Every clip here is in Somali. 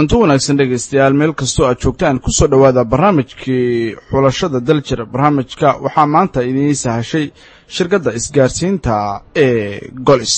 kulanti wanaagsan dhegaystayaal meel kastoo aad joogtaan ku soo dhowaada barnaamijkii xulashada daljir barnaamijka waxaa maanta idiin sahashay shirkadda isgaarsiinta ee golis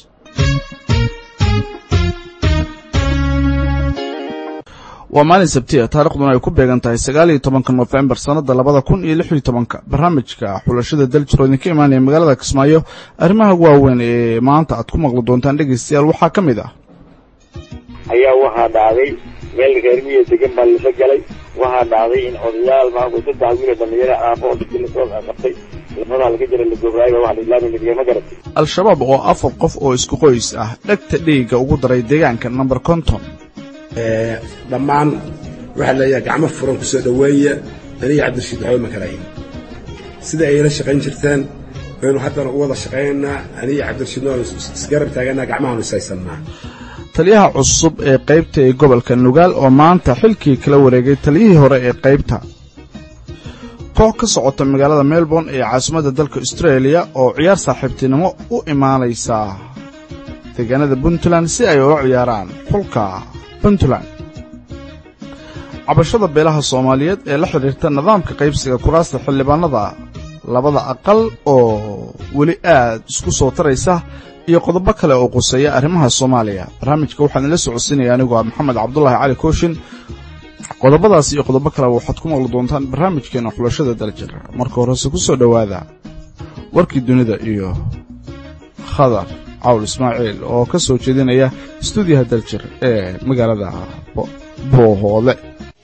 waa maalin sabtiya taarikhduna ay ku beegan tahay sagaal iyo tobanka nofembar sannadda labada kun iyo lix iyo tobanka barnaamijka xulashada daljir oo idinka imaanaya magaalada kismaayo arrimaha waaweyn ee maanta aad ku maqli doontaan dhegaystayaal waxaa ka mid ah ayaa waxaa dhacday meel reermiya degan baa lasa galay waxaa dhacday in odayaal maanku saddex wiil oo dhalinyaro aafo oo dadkii lasoo qabtay lafadaa laga jira la gobraayba waxa la islaami midiga ma garatay al-shabaab oo afar qof oo isku qoys ah dhegta dhiigga ugu daray deegaanka number konton dhammaan waxaa leeyahay gacmo furan ku soo dhoweeya aniga cabdirashiid waxba ma kalayn sida ayla shaqayn jirteen baynu haddana u wada shaqaynaynaa aniga cabdirashiidna waanu isgarab taaganaa gacmahaanu isaysannaa taliyaha cusub ee qaybta ee gobolka nugaal oo maanta xilkii kala wareegay taliyihii hore ee qaybta koox ka socota magaalada melbourne ee caasimadda dalka austraeliya oo ciyaar saaxiibtinimo u imaanaysa deegaanada puntland si ay ula ciyaaraan xulka puntland cabashada beelaha soomaaliyeed ee la xidhiirta nidaamka qaybsiga kuraasta xildhibaanada labada aqal oo weli aad isku soo taraysa iyo qodobo kale oo quseeya arrimaha soomaaliya barnaamijka waxaan ila socodsiinaya anigoo ah maxamed cabdulaahi cali kooshin qodobadaas iyo qodobo kaleba waxaad ku maqli doontaan barnaamijkeena xulashada daljir marka horese ku soo dhowaada warkii dunida iyo khadar cawl ismaaciil oo ka soo jeedinaya stuudiyaha daljir ee magaalada boohoole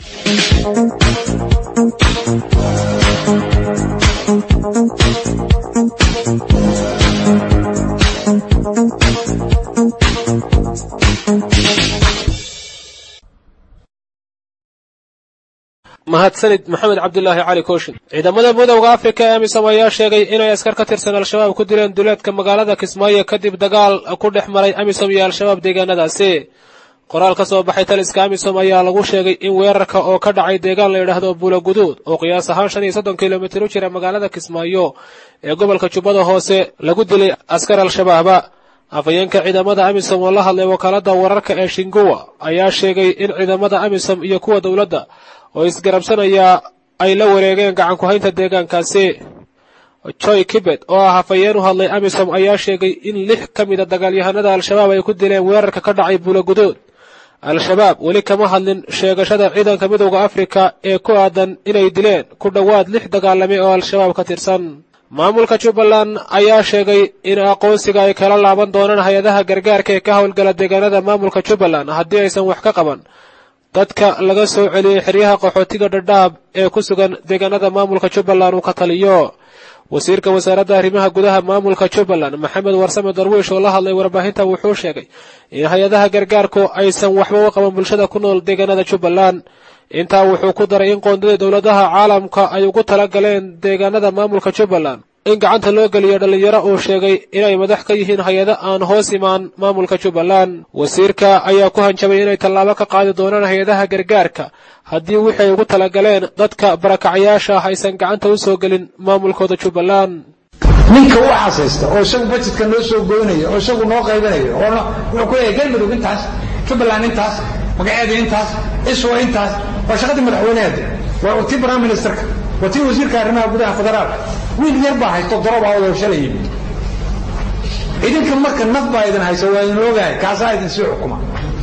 mahadsanid maxamed cabdulaahi cali kooshin ciidamada midowda afrika ee amisom ayaa sheegay inay askar ka tirsan al-shabaab ku dileen duleedka magaalada kismaayo kadib dagaal ku dhex maray amisom iyo al-shabaab deegaanadaasi qoraal ka soo baxay taliska amisom ayaa lagu sheegay in weerarka oo ka dhacay deegaan la yidhaahdo buula guduud oo qiyaas ahaan shan iyo soddon kilomitir u jira magaalada kismaayo ee gobolka jubbada hoose lagu dilay askar al-shabaaba afhayeenka ciidamada amisom oo la hadlay wakaalada wararka ee shinguwa ayaa sheegay in ciidamada amisom iyo kuwa dowladda oo isgarabsanaya ay la wareegeen gacan ku-haynta deegaankaasi joy kibet oo ah hafayeen u hadlay amisom ayaa sheegay in lix ka mida dagaalyahanada al-shabaab ay ku dileen weerarka ka dhacay buula gudood al-shabaab weli kama hadlin sheegashada ciidanka midowda afrika ee ku aadan inay dileen ku dhowaad lix dagaalame oo al-shabaab ka tirsan maamulka jubbaland ayaa sheegay in aqoonsiga ay kala laaban doonaan hay-adaha gargaarka ee ka howlgala deegaanada maamulka jubbaland haddii aysan wax ka qaban dadka laga soo celiyey xeryaha qaxootiga dhadhaab ee ku sugan deegaanada maamulka jubbaland uu ka taliyo wasiirka wasaaradda arrimaha gudaha maamulka jubbaland maxamed warsame darwiish oo la hadlay warbaahinta wuxuu sheegay in hay-adaha gargaarku aysan waxba u qaban bulshada ku nool deegaanada jubbaland intaa wuxuu ku daray in qoondada dowladaha caalamka ay ugu tala galeen deegaanada maamulka jubbaland in gacanta loo geliyo dhallinyaro uu sheegay inay madax ka yihiin hay-ado aan hoos imaan maamulka jubbaland wasiirka ayaa ku hanjabay inay tallaabo ka qaadi doonaan hay-adaha gargaarka haddii wixii ay ugu talagaleen dadka barakacayaasha ah aysan gacanta u soo gelin maamulkooda jubbaland ninka u xasaysta oo isagu bajedka noo soo goynaya oo isagu noo qaybinaya oo wuxuu ku leeyahay galmudug intaas jubbaland intaas magaceeda intaas iswa intaas waa shaqadii madaxweyneheeda waa tii prime ministerka waa tii wasiirka arrimaha gudaha federaalka wiil yar baa haysto darobaa wada shalay yimid idinka marka naf baa idin haysa waa idin ogahay kaasaa idin sii xukuma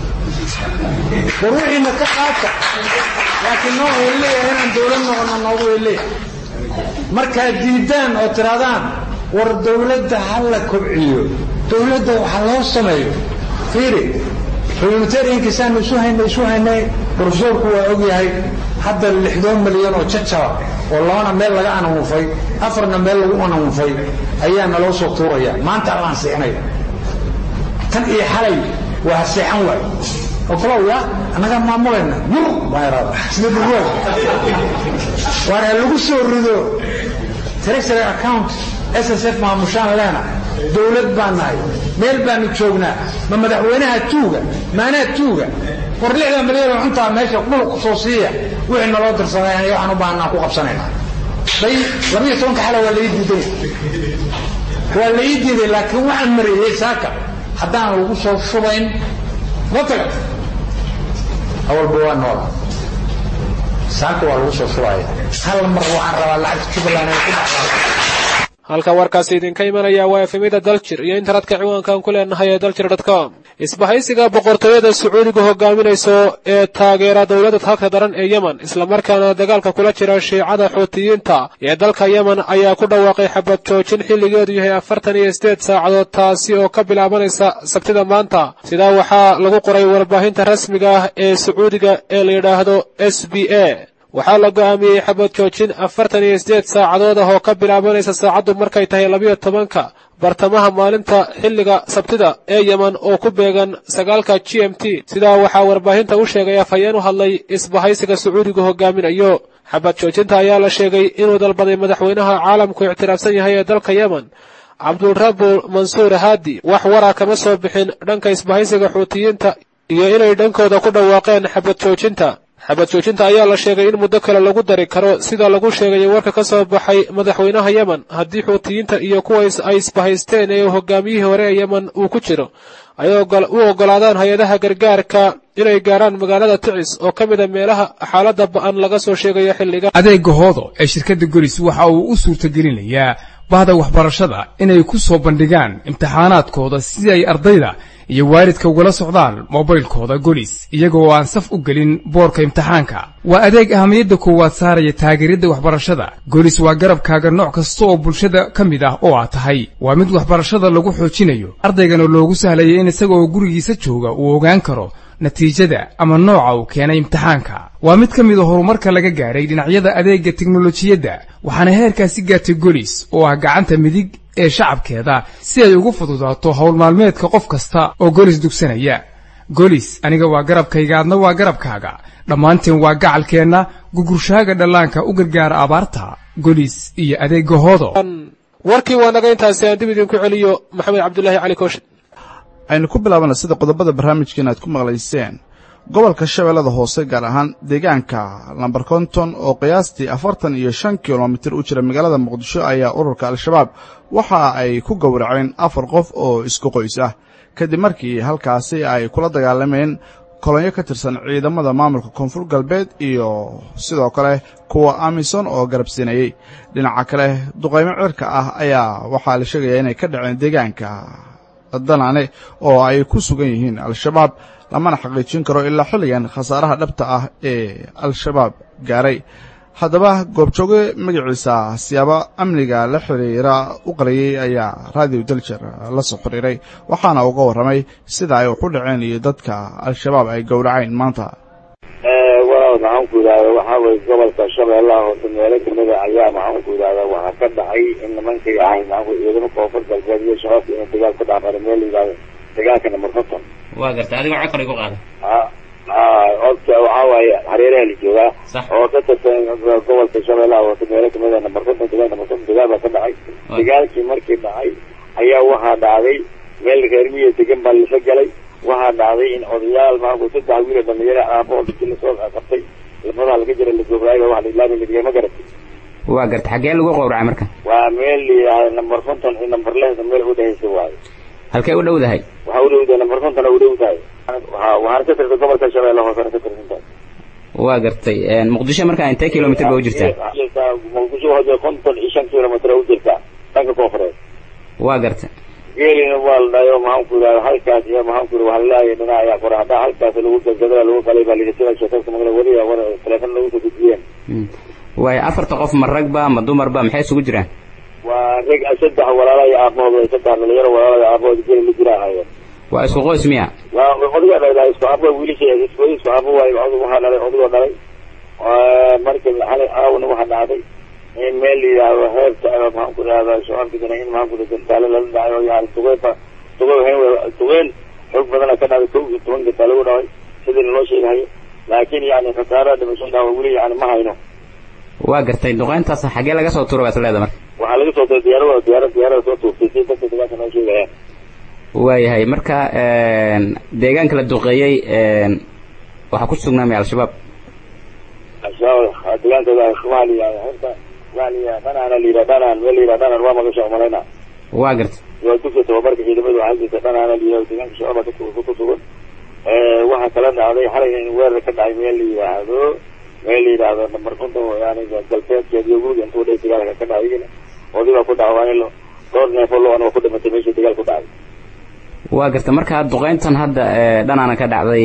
war wixiina ka qaata laakiin noo way leeyahay inaan dowlad noqono noogu way leeyahay markaad diidaan oo tirahdaan war dowladda ha la kobciyo dowladda waxa loo sameeyo fiiri humanitariankiisaanu isu haynay isu haynay profesorku waa ogyahay hadda lixdoon milyan oo jajaba oo labana meel laga anamuufay afarna meel lagu anamuufay ayaa naloo soo tuuraya maanta allaan seexnaya tan iyo xalay waa seexan waay oo kalow ya annagaa maamulayna yur baa iraada sida burwaag waar ha lagu soo rido treasury account s s f maamushaan leena dowlad baan nahay meel baanu joognaa ma madaxweynaha tuuga maanaa tuuga war lixdan milyan oo cuntaa meesha dhulku soo siiya wixii naloo dirsaday waxaan u baahanaan ku qabsanayna bay labiyo tobanka xala waa lai diiday waa lai diiday laakiin waxaan mariyey saaka haddaan lagu soo shubayn ma taga awalba waa noola saanka waa lagu soo shubaya hal mar waxaan rabaa lacagta jubbaland inay ku dhacdo halka warkaasi idinka imanaya waa efemida daljir iyo internetka ciwaankan ku leenahay ee daljir com isbahaysiga boqortooyada sacuudiga hogaaminayso ee taageera dowladda halka daran ee yemen islamarkaana dagaalka kula jira shiicada xuutiyiinta ee dalka yemen ayaa ku dhawaaqay xabad joojin xilligeedu yahay afartan iyo sideed saacadood taasi oo ka bilaabanaysa sabtida maanta sidaa waxaa lagu qoray warbaahinta rasmiga ah ee sacuudiga ee la yidhaahdo s b a waxaa la go'aamiyey xabad joojin afartan iyo sideed saacadood ah oo ka bilaabanaysa saacaddu markay tahay labiyo tobanka bartamaha maalinta xilliga sabtida ee yemen oo ku beegan sagaalka g m t sidaa waxaa warbaahinta u sheegay afhayeen u hadlay isbahaysiga sacuudiga hogaaminayo xabad joojinta ayaa la sheegay inuu dalbaday madaxweynaha caalamku ictiraafsan yahay ee dalka yemen cabdulrabu mansuur haadi wax wara kama soo bixin dhanka isbahaysiga xuutiyiinta iyo inay dhankooda ku dhawaaqeen xabad joojinta xabad joojinta ayaa la sheegay in muddo kale lagu dari karo sida lagu sheegay warka ka soo baxay madaxweynaha yemen haddii xuutiyiinta iyo kuwa ay isbahaysteen ee hogaamiyihii hore ee yemen uu ku jiro ay u oggolaadaan hay-adaha gargaarka inay gaarhaan magaalada ticis oo ka mida meelaha xaaladda ba'an laga soo sheegayo xilliga adeega hoodo ee shirkadda golis waxa uu u suurtagelinayaa bahda waxbarashada inay ku soo bandhigaan imtixaanaadkooda si ay ardayda iyo waalidka ugala socdaan mobaylkooda golis iyaga oo aan saf u gelin boorka imtixaanka waa adeeg ahamiyadda koowaad saaraya taageeradda waxbarashada golis waa garabkaaga nooc kasta oo bulshada ka mid ah oo aad tahay waa mid waxbarashada lagu xoojinayo ardaygana loogu sahlaya in isaga oo gurigiisa jooga uu ogaan karo natiijada ama nooca uu keenay imtixaanka waa mid ka mid a horumarka laga gaadhay dhinacyada adeegga teknolojiyadda waxaana heerkaasi gaartay golis oo ah gacanta midig ee shacabkeeda si ay ugu fududaato howl maalmeedka qof kasta oo golis dugsanaya golis aniga waa garabkayga adna waa garabkaaga dhammaanteen waa gacalkeenna gugurshaaga dhallaanka u gargaara abaarta golis iyo adeegga hoodo warkii waa naga intaasi aan dib idinku celiyo maxamed cabdulaahi cali kooshin aynu ku bilaabana sida qodobada barnaamijkeena aad ku maqlayseen gobolka shabeellada hoose gaar ahaan deegaanka lambar konton oo qiyaastii afartan iyo shan kilomitir u jira magaalada muqdisho ayaa ururka al-shabaab waxa ay ku gowraceen afar qof oo isku qoys ah kadib markii halkaasi ay kula dagaalameen kolonyo ka tirsan ciidamada maamulka koonfur galbeed iyo sidoo kale kuwa amison oo garabsiinayey dhinaca kale duqaymo cirka ah ayaa waxaa la sheegayaa inay ka dhaceen deegaanka danane oo ay ku sugan yihiin al-shabaab lamana xaqiijin karo ilaa xilligan khasaaraha dhabta ah ee al-shabaab gaaray haddaba goobjooge magaciisa siyaabo amniga la xiriira u qariyey ayaa raadiyo daljer la soo xiriiray waxaana uga warramay sida ay waxu dhaceen iyo dadka al-shabaab ay gowraceen maanta walaal maxaan ku yidhahda waxaa weye gobolka shabeellaha hoose meelo kamida ayaa maxaan ku yidhahda waxaa ka dhacay in nimankii ahay maxaan ciidamo koonfur galbeed iyo shabaabka inay dagaal ka dhaafara meel yidhahdo dagaalka number konton waa garta adigoo cod kale igu qaada ha ha odka waxaa waaye hareeraha la joogaa oo ka tirsan gobolka shabeellaha hoose meelo kamida number konton dagaal number konton dagaal baa ka dhacay dagaalkii markii dhacay ayaa waxaa dhacday meel reer miya degan baa lasa galay waxaa dhacday in odayaal maanku saddex wiil oo dhalinyaro aaboo dadkii lasoo qabtay labadaa laga jira lagobraay waa la ilaami ladigay ma garatay waa garta xaggee lagu qowracay marka waa meel layidhahda number konton iyo number lehda meel udhehaysa waayo halkee u dhowdahay waxaa u dhowdahay number konton u dhow tahay waa waxaana ka tirsan gobolka shabeelle hoosena ka tirsan tahay waa gartay muqdisho markaa intee kilomitr ba u jirtaa muqdisho waxaa konton iyo shan kilomitr u jirtaa dhanka koonfureed waa garta geelina waa la dhahay oo maxaan ku yidhahda halkaas iyo maxaan ku yidhi waxaa laleeyahay dhinac ayaa qora haddaa halkaas lagu gadgada lagu qalay baa layidhi sida sheekadka magala weliya war teleefon lagu soo gudbiyeen waayo afarta qof ma ragba ma dumarba maxay isugu jiraan waa rag saddex walaala iyo aabahood saddex dhalinyaro walaala iyo aabahood geli la jira ahaayeen waa isku qoys miya waa odiga dhalay isku aabo wiilisha isku isku aabo waayo odig waxaa dhalay odigoo dhalay markii xalay aawna waxaa dhacday in meel la yidhaahdo heerta maxaan ku idhahda shabaabkisana in maxaan ku idhahda gantaale lala dhacay oo yani tugeynba tugeyn tugeen xoog badana ka dhacday kow iyo toban gantaale u dhacay sidii loo sheegahayo laakiin yani khasaaraha dhimasho dhaawa weli yani ma hayno waa gartay duqeyntaas xaggee laga soo tuura baad leeda marka waxaa laga soo tuuray diyaarada diyaarada diyaarada soo tuurtay si dadka dagaalka noo sheegayaan waayahay marka deegaanka la duqeeyey waxaa ku sugnaamaya al-shabaab al-shabaab deegaankooda soomaaliya horta soomaaliya dhanaan la yidhaha dhanaan meel la yidhaha dhanaan waa magasha umalayna waa garta waa dugsa tababarka ciidamadu waxaa jirta dhanaan la yidhaha deegaanka shabaab ku sugan waxaa kala dhacday xalay in weerar ka dhacay meel la yidhaahdo meel la yidhaahdo nambar konton yani galbeedkeed iyo guriga intuu dhay dagaalka ka dhacay oday baa ku dhacwaan dhowr neefo lo-an waa ku dhimatay meeshii dagaal ku dhacay waa garta markaa duqeyntan hadda dhanaana ka dhacday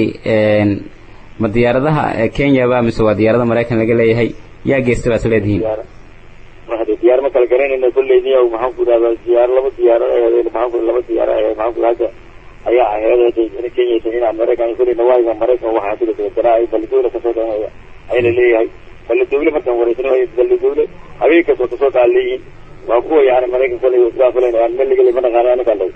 ma diyaaradaha kenya ba mise waa diyaarada maraykan laga leeyahay yaa geysta baad leedihiin hade diyaar ma kala garanayna kolleyniya maxaan ku dhahdaa diyaar laba diyaaro aheed maxaan ku laba diyaaro aheed maxaan ku hadda ayaa aheed in kenya in maraykan kolley nawaayiga maraykan waxaa ku dhasay daraa balidowle kasoo dhanaya ayna leeyahay balidowle markaan wareysanayo balidowle habeen kastoo kasoo dhaa leeyihiin waa kuwa yani maraykan kolley isdaafaleen aan meel laga ma naqaano anagaa lay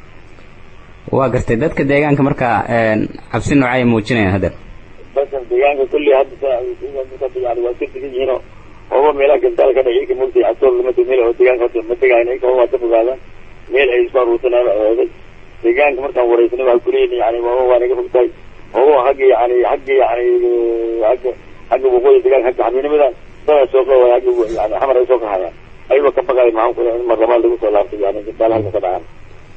waa gartay dadka deegaanka markaa cabsi noocay muujinayaan hadda dadka deegaanka kolley hadda yani waa ka degan yihiinoo ooba meelaha gandaal ka dhacay ilka mogtay cabsool lama meel oo deegaanka horta ma tegaayna ilka waa ka fogaadaan meel ay isku aruursanaan eeday deegaanka markaan wareysnay waa kuleeyihin yani ooba waa naga fogtahay ooba hagga yani hagga yani hagga hagga waqooyi deegaanka hagga xabinimadan dada soo qaway hagga yani xamar ay soo kahayaan ayagoo ka baqaay maxaan ku in mar labaad lagu soo laabtay yani gandaal halka ka dhacaan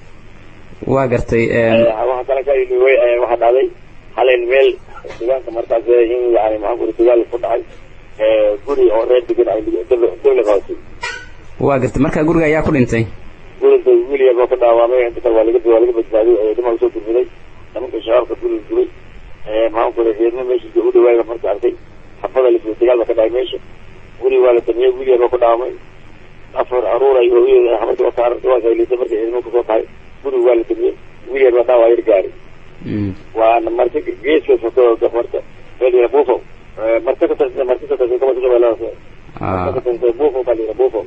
waa gartay waxaa kale ka waxaa dhacday halen meel deegaanka markaas in yani maxaan ku dagaal ku dhacay guri oo reer degan ay dawla qabatay waa gartay markaa guriga ayaa ku dhintay guriga wiil yar boo ka dhaawamay inta kale waa laga waa laga badbaadiyay dhimaa soo gurmuday nimanka shabaabka guriga gubay maxaan ku reerma meesha u dhawaaga marka arkay xabada la dagaal ba ka dhacay meesha guri waa la damiyey wiil yar boo ka dhaawamay afar aruur ay hooyada xamarka waa saarantay waa saylisay markay ciidamo kusoo tahay guriga waa la damiyey wiil yar baa dhaawaa yar gaari waana marka geeska soto gafarta meel yara buufo marka ka tirsan marka ka tirsan kama shabeellaha marka ka tirsan buufo baa layidhaha buufo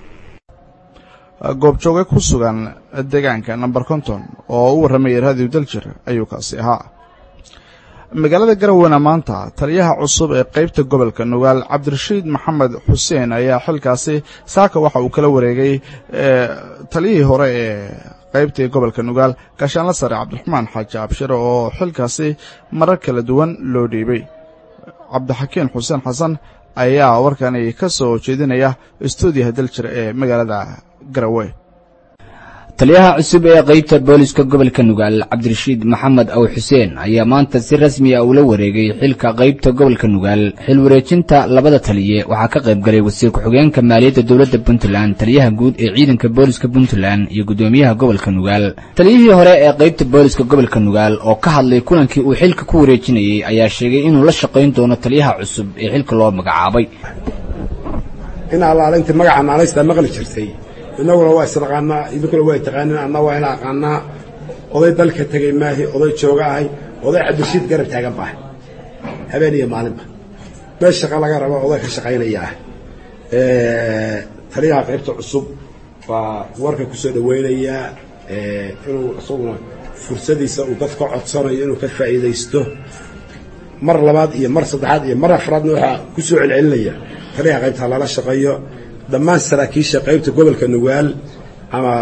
goobjooge ku sugan deegaanka number konton oo u warramayay raadiyo daljir ayuu kaasi ahaa magaalada garowana maanta taliyaha cusub ee qaybta gobolka nugaal cabdirashiid maxamed xuseen ayaa xilkaasi saaka waxa uu kala wareegay taliyihii hore ee qaybtii gobolka nugaal gaashaanla sare cabdiraxmaan xaaji abshire oo xilkaasi marar kala duwan loo dhiibay cabdixakiin xuseen xasan ayaa warkani ka soo jeedinaya stuudiyaha daljir ee magaalada garawe taliyaha cusub ee qaybta booliska gobolka nugaal cabdirashiid maxamed aw xuseen ayaa maanta si rasmi ah ula wareegay xilka qaybta gobolka nugaal xil wareejinta labada taliye waxaa ka qayb galay wasiir ku-xigeenka maaliyadda dowladda puntland taliyaha guud ee ciidanka booliska puntland iyo guddoomiyaha gobolka nugaal taliyihii hore ee qaybta booliska gobolka nugaal oo ka hadlay kulankii uu xilka ku wareejinayey ayaa sheegay inuu la shaqayn doono taliyaha cusub ee xilka loo magacaabay in allaalinta magaca naanaystaa maqli jirtay innaguna waa isnaqaanaa idinkuna waa taqaanin anna waa ina aqaanaa oday dalka tegay maahi oday jooga ahay oday cabdirashiid garab taagan baahay habeen iyo maalinba meel shaqa laga rabo oday ka shaqaynaya ah taliyaha qaybta cusub waa warka ku soo dhowaynayaa inuu isaguna fursadiisa uu dadka codsanayo inuu ka faa'iidaysto mar labaad iyo mar saddexaad iyo mar afraadna waxaa ku soo celcelinaya taliyaha qaybta lala shaqeeyo dhammaan saraakiisha qaybta gobolka nugaal ama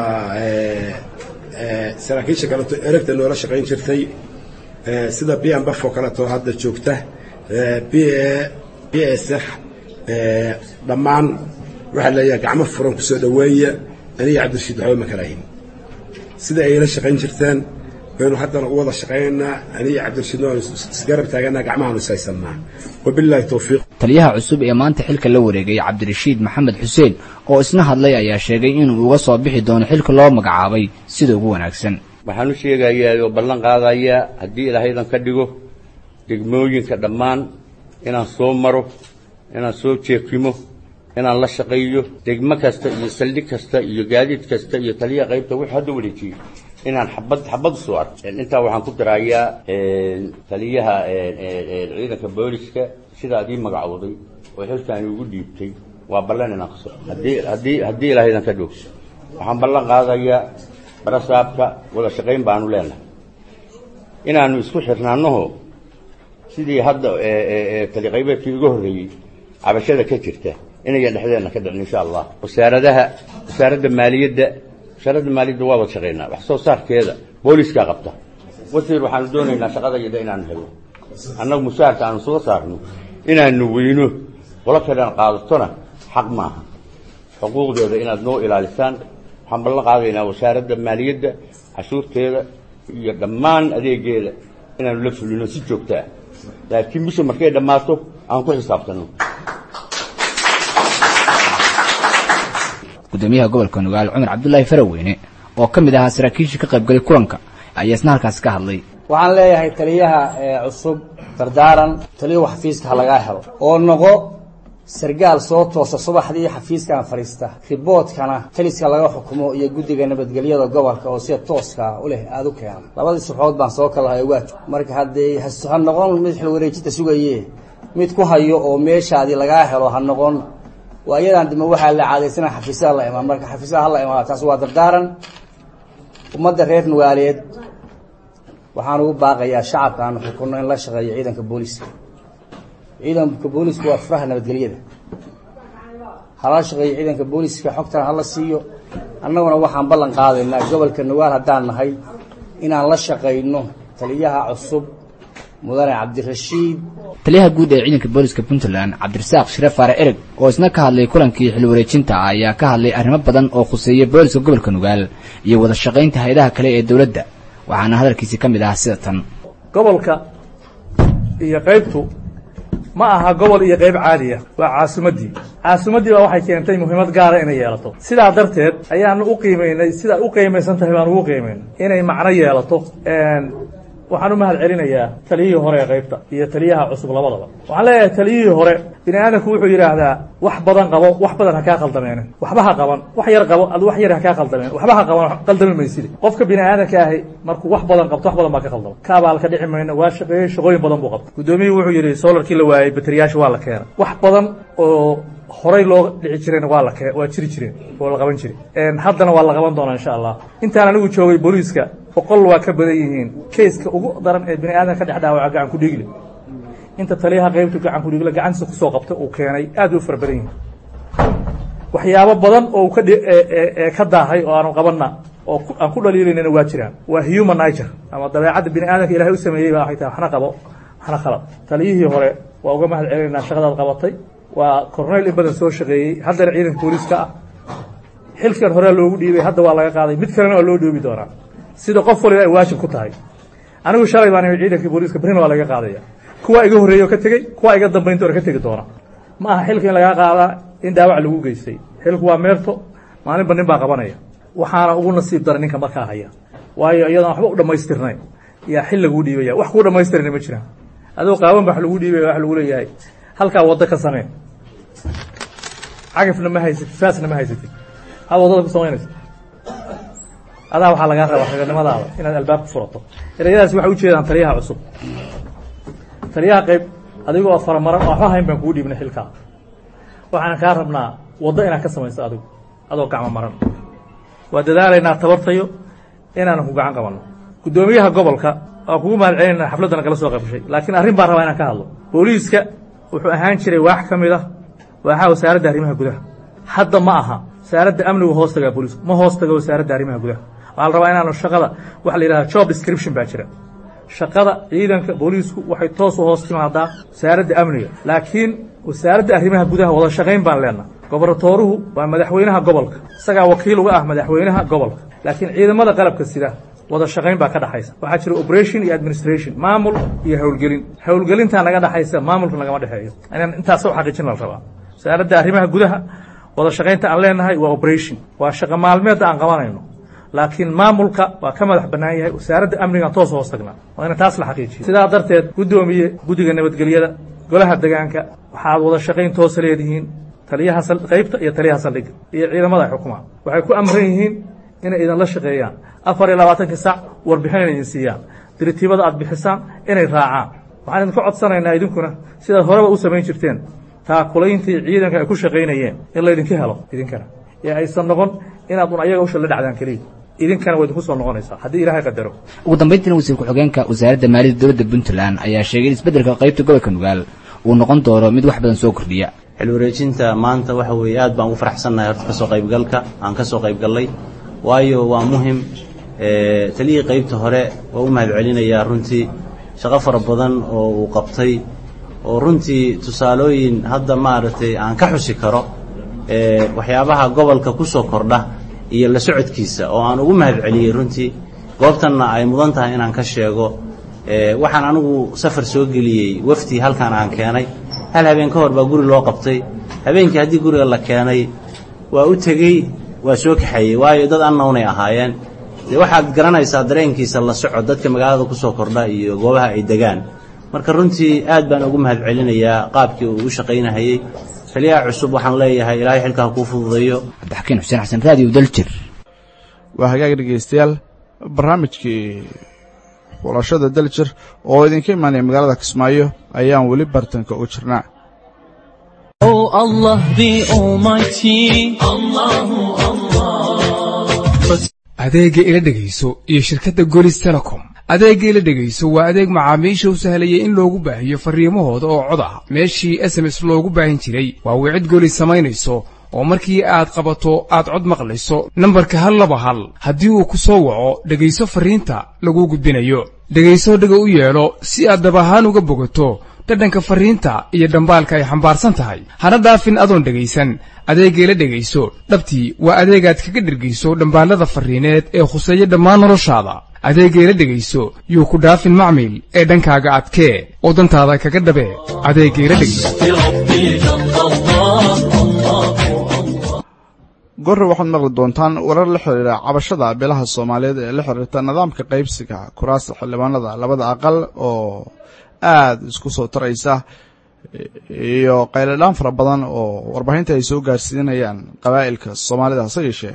saraakiisha kaleeto eragta noola shaqayn jirtay sida b m baf oo kaleeto hadda joogta b b s f dhammaan waxaa leeyahay gacmo furan kusoo dhoweeya aniga cabdirashiid waxba ma kalahin sida ayla shaqayn jirteen baynu haddana u wada shaqaynaynaa aniga cabdirashiidna waanu isgarab taaganaa gacmahaanu ishaysannaa wabilaahi towfiiq taliyaha cusub ee maanta xilka la wareegay cabdirashiid maxamed xuseen oo isna hadlay ayaa sheegay inuu uga soo bixi doono xilka loo magacaabay sida ugu wanaagsan waxaan u sheegayaa oo ballan qaadayaa haddii ilaahaydan ka dhigo degmooyinka dhammaan inaan soo maro inaan soo jeekimo inaan la shaqeeyo degmo kasta iyo saldhig kasta iyo gaadiid kasta iyo taliya qaybta wuxuu hadda wareejiyo inaan xabad xabad soo arko intaa waxaan ku darayaa taliyaha ciidanka booliska sidaad ii magacowday oo xilkaani ugu dhiibtay waa ballan inaan kaso haddii haddii haddii ilaahaydan ka dhog waxaan ballan qaadayaa barasaabka wada shaqayn baanu leenahay inaanu isku xirnaanaho sidii hadda taliqaybeedkii uga horreeyey cabashada ka jirta inayan dhexdeenna ka dhicin insha allah wasaaradaha wasaaradda maaliyadda wasaaradda maaliyadda waa wada shaqaynaa wax soo saarkeeda booliiskaa qabta wasiir waxaanu doonaynaa shaqadayada inaanu helo annagu mushaharka aanu soo saarno inaanu weyno qolo kalean qaadatona xaq maaha xuquuqdeeda inaad noo ilaalisaan waxaan ballan qaadaynaa wasaaradda maaliyadda cashuurteeda iyo dhammaan adeegeeda inaanu la fulino si joogto ah laakiin bisha markay dhammaato aan ku xisaabtanno gudoomiyaha gobolka nugaal cumar cabdulaahi faraweyne oo ka mid ahaa saraakiishii ka qaybgalay kulanka ayaa isna halkaasi ka hadlay waxaan leeyahay taliyaha cusub dardaaran taliyahu xafiiska ha lagaa helo oo noqo sargaal soo toosa subaxdii xafiiskan fadhiista riboodkana taliska laga xukumo iyo guddiga nabadgelyada gobolka oo sida tooska u leh aada u keena labadii suxood baan soo kalahay waaj marka haddee ha noqon mid xilwareejinta sugaye mid ku hayo oo meeshaadii lagaa helo ha noqon waa iyadan dima waxaa la caadaysana xafiisaha la imaan marka xafiisaha hala imaado taas waa dardaaran ummadda reer nugaaleed waxaan ugu baaqayaa shacabka aanu xukunno in la shaqeeyo ciidanka booliiska ciidanka booliiska waa furaha nabadgelyada hala shaqeeyo ciidanka booliiska xogtan hala siiyo annaguna waxaan ballan qaadaynaa gobolka nugaal haddaan nahay inaan la shaqayno taliyaha cusub mudane cabdirashiid taliyaha guud ee ciidanka booliska puntland cabdirasaaq shire faare ereg oo isna ka hadlay kulankii xil wareejinta ayaa ka hadlay arrimo badan oo khuseeya booliska gobolka nugaal iyo wada shaqaynta hay-adaha kale ee dowladda waxaana hadalkiisi ka mid ahaa sida tan gobolka iyo qaybtu ma aha gobol iyo qayb caadiya waa caasimaddii caasimaddii baa waxay keentay muhiimad gaara inay yeelato sidaa darteed ayaanu u qiimaynay sidaa u qiimaysan tahay baan ugu qiimaynay inay macno yeelato waxaan u mahad celinayaa taliyihii hore ee qaybta iyo taliyaha cusub labadaba waxaan leeyahay taliyihii hore bini aadamku wuxuu yidhaahdaa wax badan qabo wax badan ha kaa qaldameenin waxba ha qaban wax yar qabo ad wax yar ha kaa qaldameen waxba ha qaban qaldami mayside qofka bini aadamka ahi markuu wax badan qabto wax badan baa ka qaldama kaabaal ka dhici mayno waa shaqeeyey shaqooyin badan buu qabta guddoomiyihii wuxuu yidhi solarkii la waayey bateriyaasha waa la keena wax badan oo horay loo dhici jireen waa la waa jiri jireen oo la qaban jire haddana waa la qaban doonaa insha allah intaan anigu joogay booliiska boqol waa ka badan yihiin keiska ugu daran ee bini aadam ka dhex dhaawaca gacan ku dhiigle inta taliyaha qaybtu gacan ku dhiigle gacantiisa kusoo qabtay uu keenay aad u fara badan yihiin waxyaabo badan oo uu ka ka daahay oo aanu qabanna oo aan ku dhaliilaynana waa jiraan waa human nature ama dabeecadda bini aadamka ilahay u sameeyey baa waxay tahay waxna qabo waxna khalad taliyihii hore waa uga mahad celinaynaa shaqadaad qabatay waa corneyl in badan soo shaqeeyey haddana ciidanka booliiska ah xilkan horea loogu dhiibay hadda waa laga qaaday mid kalena waa loo dhoobi doonaa sida qof waliba ay waajib ku tahay anigu shalay baan ciidanka booliiska berrina waa laga qaadaya kuwaa iga horreeya oo ka tegey kuwaa iga dambaynta or ka tegi doona ma aha xilka in lagaa qaadaa in dhaawac lagu geystay xilku waa meerto maalinba nin baa qabanaya waxaana ugu nasiib daray ninka markaa haya waayo iyadaan waxba u dhammaystirnayn yaa xil laguu dhiibaya wax kuu dhammaystirana ma jiraan adoo qaaban ba wax lagu dhiibaya wax lagu leeyahay halkaa waddo ka samee cagafna ma haysatid faasna ma haysatid aa waddada ku samaynaysa adaa waxaa lagaa rabaa raganimadaada inaad albaab ku furato ereyadaas waxay ujeedaan taliyaha cusub taliyaha qayb adigoo faramaran oo waxba hayn baan kugu dhiibnay xilkaa waxaan kaa rabnaa waddo inaad ka samayso adigu adoo gacmo maran waa dadaalaynaa tabartayo inaanan ku gacan qabanno guddoomiyaha gobolka waa kugu mahad celinaa xafladdana kala soo qaybshay laakiin arrin baan rabaa inaan ka hadlo booliiska wuxuu ahaan jiray waax ka mid ah waaxaa wasaaradda arrimaha gudaha hadda ma aha wasaaradda amnigu hoos tagaa booliisku ma hoos taga wasaaradda arrimaha gudaha waxaa la rabaa inaanu shaqada waxa la yidhahda job description baa jira shaqada ciidanka booliisku waxay toos u hoos timaadaa wasaaradda amniga laakiin wasaaradda arrimaha gudaha wada shaqayn baan leenaha gobernatooruhu waa madaxweynaha gobolka isagaa wakiil uga ah madaxweynaha gobolka laakiin ciidamada qalabka sida wada shaqayn baa ka dhaxaysa waxaa jira operation iyo administration maamul iyo howlgelin howlgelintaa naga dhaxaysa maamulka nagama dhexeeyo inaan intaas u xaqiijin la rabaa wasaaradda arrimaha gudaha wada shaqaynta aan leenahay waa operation waa shaqo maalmeedda aan qabanayno laakiin maamulka waa ka madax bannaan yahay wasaaradda amnigaan toos hoos tagnaa waa ina taas la xaqiijiyo sidaa darteed guddoomiye guddiga nabadgelyada golaha degaanka waxaad wada shaqayn toosa leedihiin taliyaha qaybta iyo taliyaha saldhigga iyo ciidamada ay xukumaan waxay ku amran yihiin inay idinla shaqeeyaan afar iyo labaatankii sac warbixin inay idin siiyaan diritiibada aad bixisaan inay raacaan waxaan idinka codsanaynaa idinkuna sidaad horeba u samayn jirteen taakulayntii ciidanka ay ku shaqaynayeen in laydinka helo idinkana ee aysan noqon inaad un ayaga usha la dhacdaan keliya idinkana waa idinku soo noqonaysaa haddii ilaahay qadaro ugu dambayntiina wasiir ku-xigeenka wasaaradda maaliyadda dowladda puntland ayaa sheegay in isbeddelka qaybta gobolka nugaal uu noqon doono mid wax badan soo kordhiya xilwareejinta maanta waxa weeye aad baan ugu faraxsannahay horta ka soo qaybgalka aan ka soo qaybgallay waayo waa muhim taliyii qaybta hore waa u mahad celinayaa runtii shaqo fara badan oo uu qabtay oo runtii tusaalooyin hadda maaragtay aan ka xusi karo waxyaabaha gobolka ku soo kordha iyo la socodkiisa oo aan ugu mahad celiyey runtii goobtanna ay mudan tahay inaan ka sheego waxaan anigu safar soo geliyey wafti halkan aan keenay hal habeen ka hor baa guri loo qabtay habeenkii haddii guriga la keenay waa u tegey waa soo kaxeeyey waayo dad annownay ahaayeen dee waxaad garanaysaa dareenkiisa la soco dadka magaalada ku soo kordha iyo goobaha ay degaan marka runtii aad baan ugu mahad celinayaa qaabkii uu u shaqaynahayey taliyaha cusub waxaan leeyahay ilaahay xilkaa kuu fududeeyo cabdixakiin xuseen xasan raadiyo daljir waa hagaag dhegaystayaal barnaamijkii xulashada daljir oo idinka imaanaya magaalada kismaayo ayaan weli bartanka u jirnaa Oh Allah the Almighty, Allahu Allah. adeegga ila dhegayso iyo shirkadda golis telecom adeegga ila dhegayso waa adeeg macaamiisha u sahlayay in loogu baahiyo farriimahooda oo cod ah meeshii s m s loogu baahin jiray waa wicid golis samaynayso oo markii aad qabato aad cod maqlayso nambarka hal laba hal haddii uu ku soo waco dhegayso farriinta laguu gudbinayo dhegayso dhega u yeelo si aad dab ahaan uga bogato dhadhanka farriinta iyo dhambaalka ay xambaarsan tahay hana dhaafin adoon dhegaysan adeeggeela dhegayso dhabtii waa adeegaad kaga dhergayso dhambaallada farriineed ee khuseeya dhammaan noloshaada adeeggeela dhegayso yuu ku dhaafin macmiil ee dhankaaga adkee oo dantaada kaga dhabee adeeggeela dhegayso gorre waxaad maqli doontaan warar la xidhiidha cabashada beelaha soomaaliyeed ee la xidhiirta nidaamka qaybsiga kuraasta xildhibaanada labada aqal oo aada isku soo taraysa iyo qayladhaan fara badan oo warbaahinta ay soo gaarsiinayaan qabaa'ilka soomaalida hase yeeshee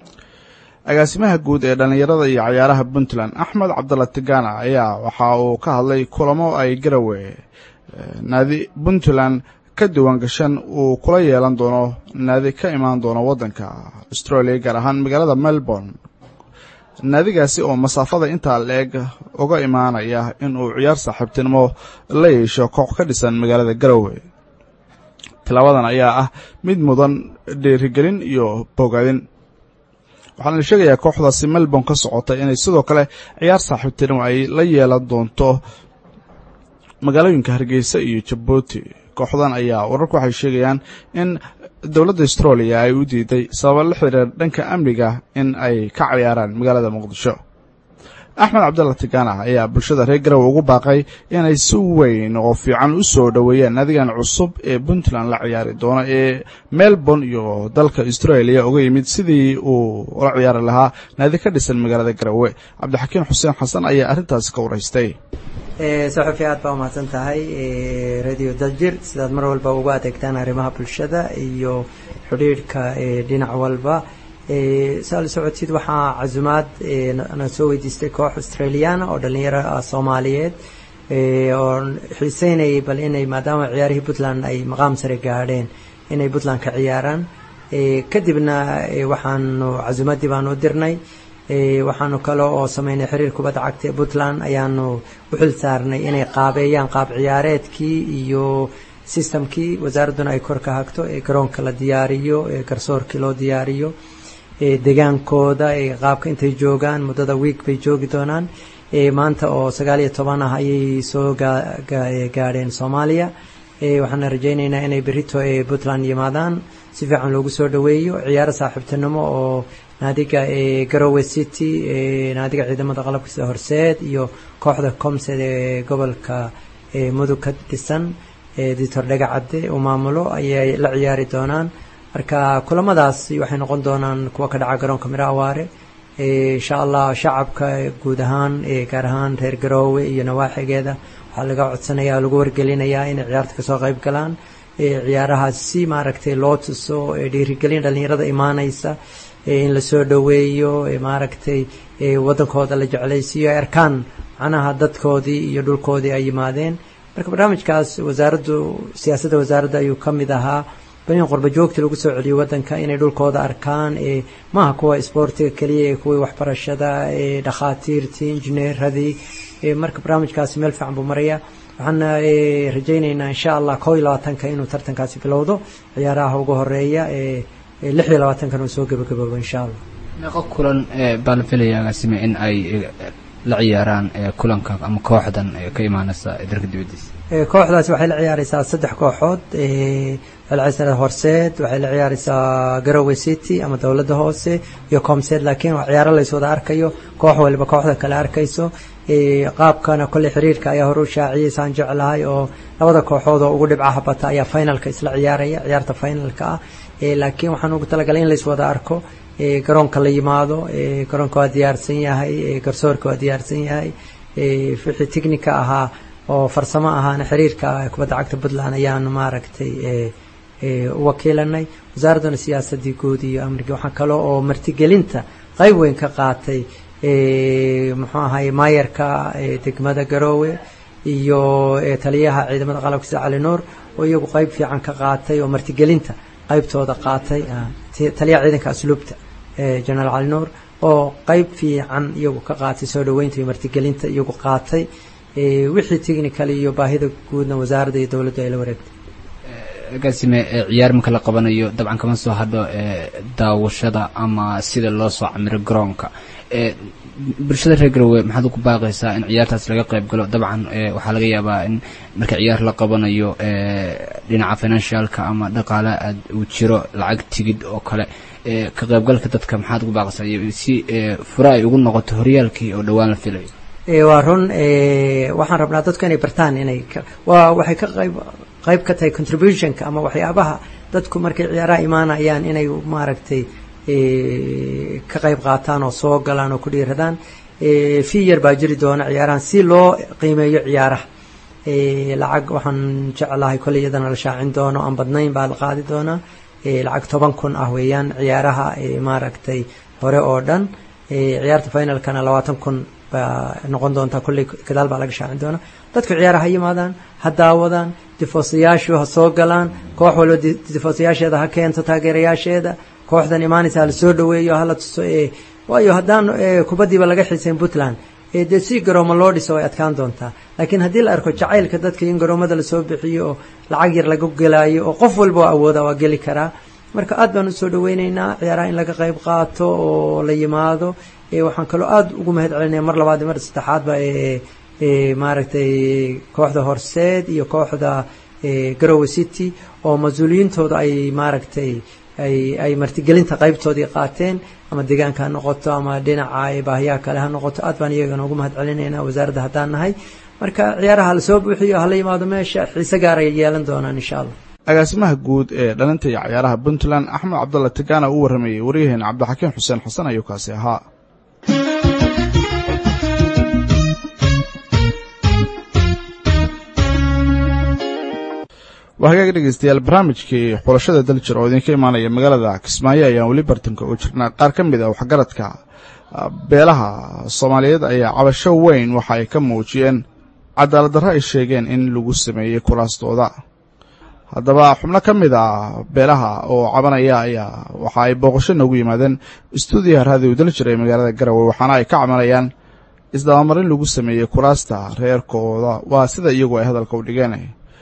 agaasimaha guud ee dhallinyarada iyo cayaaraha puntland axmed cabdalla tigana ayaa waxa uu ka hadlay kulamo ay garawe naadi puntland ka diiwaan gashan uu kula yeelan doono naadi ka imaan doono waddanka australia gaar ahaan magaalada melbourne naadigaasi oo masaafada intaa la-eg uga imaanaya in uu ciyaar saaxiibtinimo la yeesho koox ka dhisan magaalada garowe tilaabadan ayaa ah mid mudan dhiirigelin iyo bogadin waxaana la sheegayaa kooxdaasi melbourne ka socota inay sidoo kale ciyaar saaxiibtinimo ay la yeelan doonto magaalooyinka hargeysa iyo jabuuti kooxdan ayaa wararku waxay sheegayaan in dowladda australia ay u diiday sababa la xiriira dhanka amniga in ay ka cayaaraan magaalada muqdisho axmed cabdalla tigana ayaa bulshada reer garowe ugu baaqay inay si weyn oo fiican u soo dhoweeyaan naadigan cusub ee puntland la ciyaari doono ee melbourne iyo dalka australia uga yimid sidii uu ula ciyaari lahaa naadi ka dhisan magaalada garowe cabdixakiin xuseen xasan ayaa arrintaasi ka waraystay saxufi aad baa umahadsan tahay radio daljir sidaad mar walba uga adeegtaan arrimaha bulshada iyo xidhiidhka dhinac walba saa la socodsid waxaa casumaad na soo weydiistay koox australiana oo dhalinyaro ah soomaaliyeed oo xiiseynayay bal inay maadaama ciyaarihii puntland ay maqaam sare gaadheen inay puntland ka ciyaaraan kadibna waxaanu casumaddii baanu u dirnay waxaanu kale oo sameynay xiriir kubadda cagta ee puntland ayaanu u xil saarnay inay qaabeeyaan qaab ciyaareedkii iyo systemkii wasaaradduna ay kor ka hagto ee garoonka la diyaariyo ee garsoorkii loo diyaariyo degaankooda qaabka intay joogaan muddada wiig bay joogi doonaan maanta oo sagaal iyo toban ah ayay soo gaadheen soomaaliya waxaana rajaynaynaa inay berito puntland yimaadaan si fiican loogu soo dhoweeyo ciyaaro saaxiibtinimo oo naadiga garowe city naadiga ciidamada qalabka sida horseed iyo kooxda comsed ee gobolka mudug ka dhisan ditor dhagacadde uu maamulo ayay la ciyaari doonaan marka kulamadaas waxay noqon doonaan kuwa ka dhaca garoonka miro awaare insha allah shacabka guud ahaan gaar ahaan reer garoowe iyo nawaaxigeeda waxaa laga codsanaya lagu wargelinayaa inay ciyaarta kasoo qayb galaan ciyaarahaas si maaragtay loo tuso dhiirigelin dhalinyarada imaanaysa in lasoo dhoweeyo maaragtay wadankooda la jeclaysiiyo ay arkaan macnaha dadkoodii iyo dhulkoodii ay yimaadeen marka barnaamijkaas wasaaraddu siyaasadda wasaaradda ayuu ka mid ahaa bal in qurba joogta lagu soo celiyo wadanka inay dhulkooda arkaan maaha kuwa isboortiga keliya kuwii waxbarashada dhakhaatiirtii injineeradii marka barnaamijkaasi meel fiican buu maraya waxaana rajaynaynaa insha allah koo iyo labaatanka inuu tartankaasi bilowdo ciyaaraha ugu horeeya lix iyo labaatankan uu soo gebagaboobo insha allah meeqo kulan baa la filaya agaasime in ay la ciyaaraan kulanka ama kooxdan ka imaanaysa dalka dibadiisa kooxdaasi waxay la ciyaareysaa saddex kooxood waxay la ciyaareysaa horseed waxay la ciyaareysaa garowe city ama dowladda hoose iyo comseed laakiin waa ciyaaro lays wada arkayo koox waliba kooxda kale arkayso qaabkana kolley xiriirka ayaa hore u shaaciyay saan jeclahay oo labada kooxood oo ugu dhibcaha bata ayaa finalka isla ciyaaraya ciyaarta finalka ah laakiin waxaan ugu talagalay in lais wada arko garoonka la yimaado garoonka waa diyaarsan yahay garsoorka waa diyaarsan yahay wixii technica ahaa oo farsamo ahaana xiriirka kubadda cagta puntland ayaan maaragtay u wakiilanay wasaaradduna siyaasadii guud iyo amnigii waxaa kale oo martigelinta qayb weyn ka qaatay muxuu ahay maayarka degmada garoowe iyo taliyaha ciidamada qalabka sida cali nuur oo iyagu qayb fiican ka qaatay oo martigelinta qaybtooda qaatay taliyaha ciidanka asluubta generaal cali nuur oo qayb fiican iyagu ka qaatay soo dhaweynta iyo martigelinta iyagu qaatay wixii technical iyo baahida guudna wasaaradda iyo dowladdu ay la wareegtay agaasime ciyaar marka la qabanayo dabcan kama soo hadho daawashada ama sida loo soo camiro garoonka bulshada reer garowe maxaad ku baaqaysaa in ciyaartaas laga qayb galo dabcan waxaa laga yaabaa in marka ciyaar la qabanayo dhinaca financialka ama dhaqaale aad uu jiro lacag tigid oo kale ka qaybgalka dadka maxaad ku baaqaysaa iyo si fura ay ugu noqoto horyaalkii oo dhowaan la filayo waa run waxaan rabnaa dadku inay bartaan inay waa waxay ka qayb qayb ka tahay contributionka ama waxyaabaha dadku markay ciyaaraha imaanayaan inay maaragtay ka qayb qaataan oo soo galaan oo ku dhiiradaan fi yar baa jiri doona ciyaarahan si loo qiimeeyo ciyaaraha lacag waxaan jeclahay kolley iyadana la shaacin doono aan badnayn baa la qaadi doonaa lacag toban kun ah weeyaan ciyaaraha maaragtay hore oo dhan ciyaarta finalkana labaatan kun baa noqon doontaa kolley gadaal baa laga shaacin doonaa dadku ciyaaraha ha yimaadaan ha daawadaan difoosayaashu ha soo galaan koox walba difoosayaasheeda ha keento taageerayaasheeda kooxdan imaanaysa hala soo dhaweeyo hala tuso waayo haddaan kubaddiiba laga xiisayn puntland dee si garooma loo dhiso way adkaan doontaa laakiin haddii la arko jacaylka dadka in garoomada lasoo bixiyo oo lacag yar laga gelaayo oo qof walba oo awooda waa geli karaa marka aad baan usoo dhaweyneynaa ciyaaraha in laga qayb qaato oo la yimaado waxaan kaloo aada ugu mahad celinaya mar labaad iyo mar saddexaadba maaragtay kooxda horseed iyo kooxda garowe city oo mas-uuliyiintooda ay maaragtay ay ay martigelinta qaybtoodii qaateen ama deegaanka ha noqoto ama dhinaca baahiyaha kale ha noqoto aad baan iyagana ugu mahad celinayna wasaaradda haddaan nahay marka ciyaaraha la soo buuxiyo hala yimaado meesha xiise gaar ay yeelan doonaan insha allah agaasimaha guud ee dhalinta iyo ciyaaraha puntland axmed cabdalla tagaana uu warramayey waryaheena cabdixakiin xuseen xasan ayuu kaasi ahaa waa hagaag dhegeystayaal barnaamijkii xulashada daljir oo idinka imaanaya magaalada kismaayo ayaan weli bartanka u jirnaa qaar ka mid a waxgaradka beelaha soomaaliyeed ayaa cabasho weyn waxa ay ka muujiyeen cadaalad darro ay sheegeen in lagu sameeyey kuraastooda haddaba xubno ka mid a beelaha oo cabanaya ayaa waxa ay booqasho noogu yimaadeen stuudiyaha raadiyo daljir ee magaalada garowe waxaana ay ka cabanayaan isdabamarin lagu sameeyey kuraasta reerkooda waa sida iyagu ay hadalka u dhigeen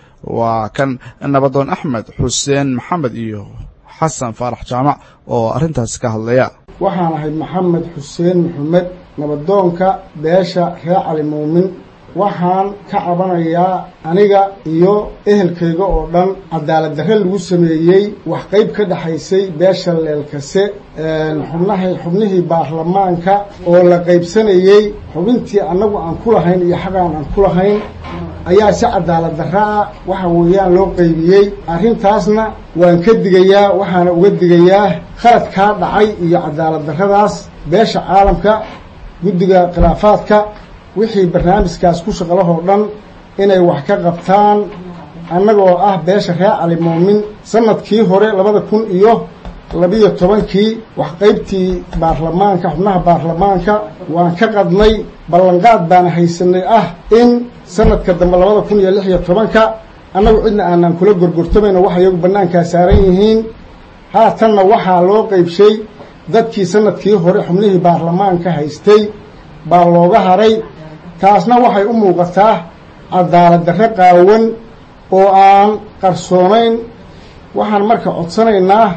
waa kan nabadoon axmed xuseen maxamed iyo xasan faarax jaamac oo arrintaasi ka hadlaya waxaan ahay maxamed xuseen maxamed nabadoonka beesha reer cali muumin waxaan ka cabanayaa aniga iyo ehelkayga oo dhan cadaalad darre lagu sameeyey wax qayb ka dhexaysay beesha leelkase xubnahay xubnihii baarlamaanka oo la qaybsanayey xubintii annagu aan ku lahayn iyo xaqaan aan ku lahayn ayaa si cadaalad darra ah waxa weeyaan loo qaybiyey arrintaasna waan ka digayaa waxaana uga digayaa khaladkaa dhacay iyo cadaalad darradaas beesha caalamka guddiga khilaafaadka wixii barnaamijkaas ku shaqalahoo dhan inay wax ka qabtaan annagoo ah beesha reer cali muumin sanadkii hore labada kun iyo labiyo tobankii wax qaybtii baarlamaanka xubnaha baarlamaanka waan ka qadnay ballanqaad baana haysanay ah in sanadka dambe labada kun iyo lix iyo tobanka annagu cidna aanaan kula gorgortamayno wax iyagu bannaankaa saaran yihiin haatanna waxaa loo qaybshay dadkii sanadkii hore xubnihii baarlamaanka haystay baa looga haray taasna waxay u muuqataa cadaalad darre qaawan oo aan qarsoonayn waxaan marka codsanaynaa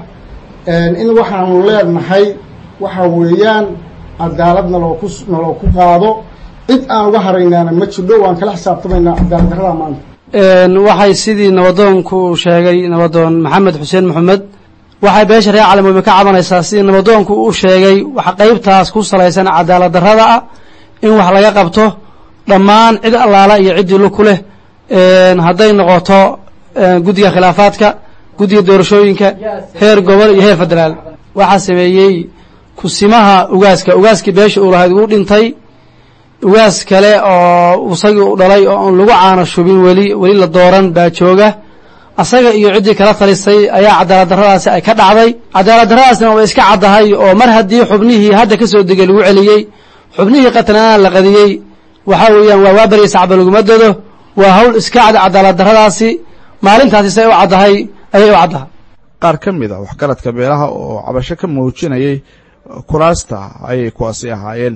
in waxaanu leenahay waxa weeyaan cadaalad nalooku naloo ku qaado cid aan uga haraynaana ma jidho waan kala xisaabtamaynaa cadaalad darrada maanta waxay sidii nabadoonku sheegay nabadoon maxamed xuseen maxamed waxay beesha reer calimuumi ka cabanaysaa sidii nabadoonku u sheegay wax qaybtaas ku salaysan cadaalad darrada ah in wax laga qabto dhammaan cid allaala iyo ciddii lug ku leh hadday noqoto guddiga khilaafaadka guddiga doorashooyinka heer gobol iyo heer federaal waxaa sameeyey kusimaha ugaaska ugaaskii beesha uu lahayd wuu dhintay ugaas kale oo isagii u dhalay oo aan lagu caano shubin weli weli la dooran baa jooga asaga iyo ciddii kala talisay ayaa cadaalad darradaasi ay ka dhacday cadaalad darradaasna way iska caddahay oo mar haddii xubnihii hadda ka soo degay lagu celiyey xubnihii qatnaana la qadiyey waxaa weeyaan waa waa barya sacba laguma dado waa hawl iska cad cadaalad darradaasi maalintaasi say u caddahay ayay u caddahay qaar ka mid a waxgaradka beelaha oo cabasho ka muujinayay kuraasta ayay kuwaasi ahaayeen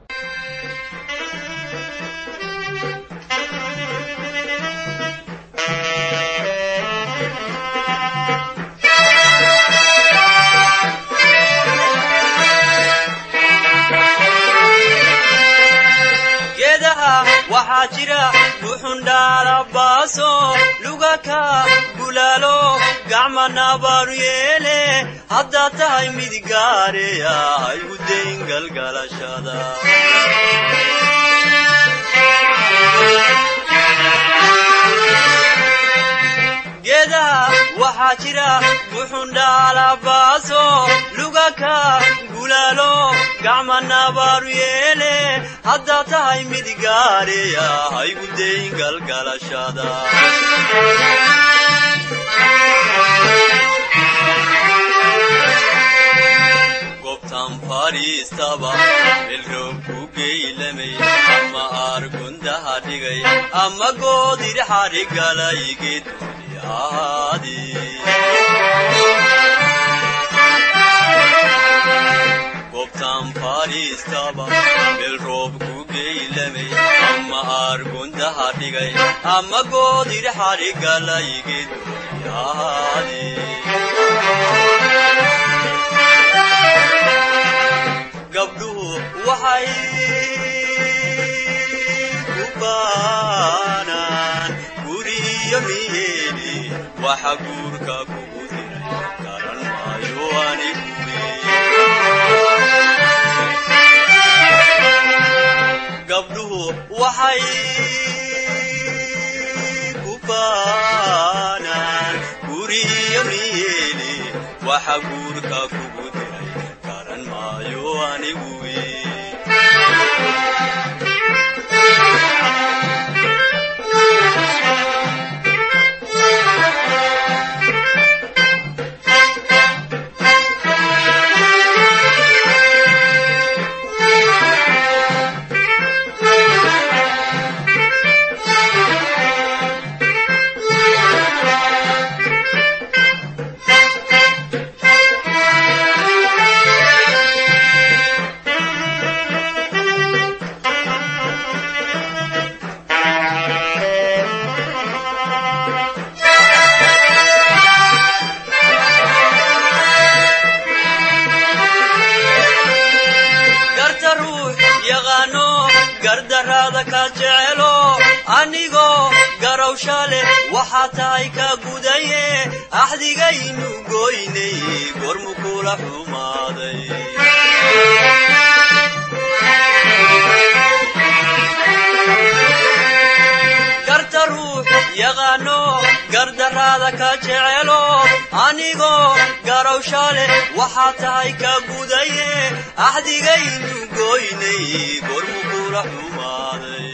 waxaa jira buxundhaalabaaso lugaka bulaalo gacmanabaanu yeele haddaad tahay mid gaareya haygu dayn galgalashada geedaha waxaa jira buxundhaalabaaso lugaka bulaalo gacmanabaanu yeele haddaad tahay mid gaareya haygu dayn galgalashada gobtan fadhiistaba ilroob ku geylamay ama aargundaha dhigay ama goodir xadhigalay geeduni ahaadi gobtan fadhiistaba ilroob ku geylamay ama aargundaha dhigay ama goodir xadhigalay geeduni ahaadi gabdhuhu waxay ku baanaan guriyo niyeeni waxa guurka kugu diray garan maayo aniguwe gabdhuhu waxay ku baanaan guriyo niyeeni waxa guurka kugu diray garan maayo aniguwe garta ruux yaqaano gardaraada ka jecelo anigoo garowsha leh waxaa tahay ka gudaye axdigaynu goynay gormu kula xumaaday garta ruux yaqaano gardaraada ka jecelo anigoo garowsha leh waxaa tahay ka gudaye axdigaynu goynay gormu kula xumaaday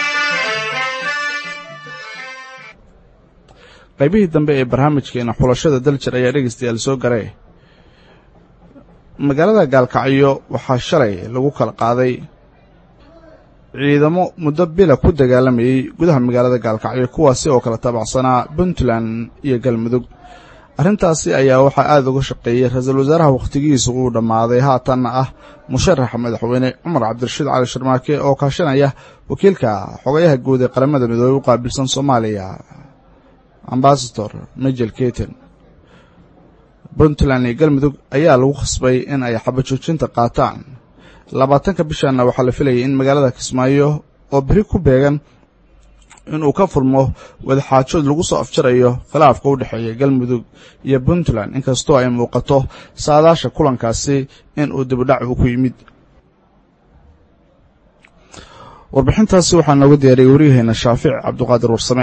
qaybihii dambe ee barnaamijkeena xulashada daljir ayaa dhegaystayaal soo garay magaalada gaalkacyo waxaa shalay lagu kala qaaday ciidamo muddo bila ku dagaalamayey gudaha magaalada gaalkacyo kuwaasi oo kala taabacsanaa puntland iyo galmudug arrintaasi ayaa waxaa aada uga shaqeeyey ra-iisul wasaaraha wakhtigiisu uu dhammaaday haatanna ah musharaxa madaxweyne cumar cabdirashiid cali sharmaake oo kaashanaya wakiilka xogayaha guud ee qaramada midoobey u qaabilsan soomaaliya ambasador mijel keten puntland iyo galmudug ayaa lagu khasbay in ay xabajoojinta qaataan labaatanka bishanna waxaa la filayay in magaalada kismaayo oo beri ku beegan inuu ka furmo wadaxaajood lagu soo afjarayo khilaafka u dhexeeya galmudug iyo puntland inkastoo ay muuqato saadaasha kulankaasi in uu dibudhac uu ku yimid warbixintaasi waxaa nooga diyaariyey waryaheena shaafic cabduqaadir warsame